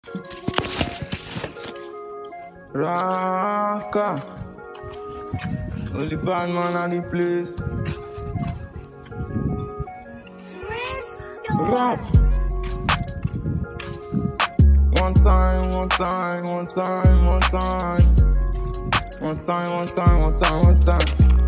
Raka. Only bad man at the place. Rap. One time, one time, one time, one time. One time, one time, one time, one time.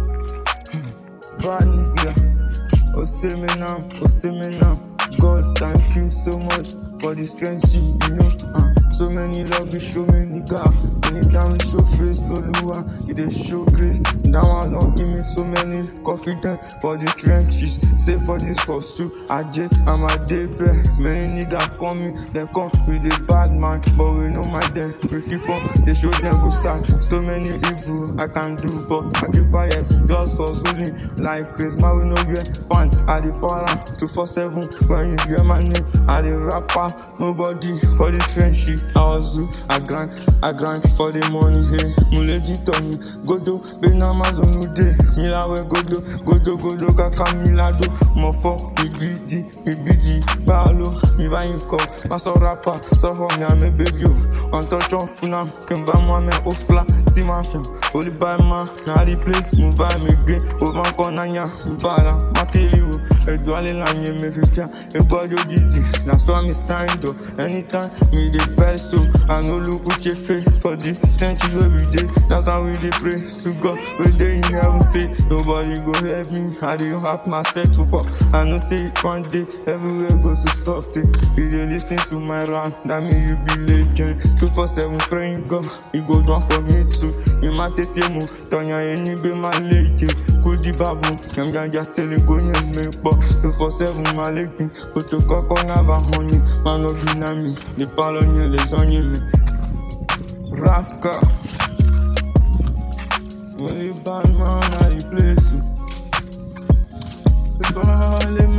Bad nigga. Oh, see me now, oh, see me now. God, thank you so much for the strength you, you know. Uh, so many love, you show me nigga. Anytime you show face, Loluwa, you dey show grace. Now I don't give me so many confidence for the trenches. Stay for this hustle, I just, I'm a day back. Many niggas call me, they come with a bad man, but we know my them. We keep on, they show them go start. So many evil I can do, but I keep quiet, just hustling like Chris. Man, we know where fan at the para 247 when you hear my name. I the rapper, nobody for the trenches. I hustle, I grind, I grind for the money. Hey, Muleji Tony, Godo, Ben Amazon Ude, Milawe Godo, Godo, Godo, Kaka Milado, Mofo, mi greedy, mi greedy, Balo, mi va you call, Maso rapper, so for me, I'm a baby. On touch on Funam, Kimba Mwame, Ofla, see my film, Holy by man, now the play, move by me green, over Konanya, Mbala, Makeli, Edu ale la nye me fifia Egbado dizzy That's why me stand up Anytime me dey best so I no look with your face For the trenches where we dey That's why we dey pray to God We dey in heaven say Nobody go help me I dey help myself to fall I know say it one day Everywhere goes to soft eh. You dey lis ten to my rap That mean you be legend 247 praying God You go down for me too You might take mu Tonya eni be my legend Kudi babu Kem ganja sele go yen me po 247 my legend Koto koko ngaba honey Man no be na me The palo nye les onye me Raka Only bad man at the place The ball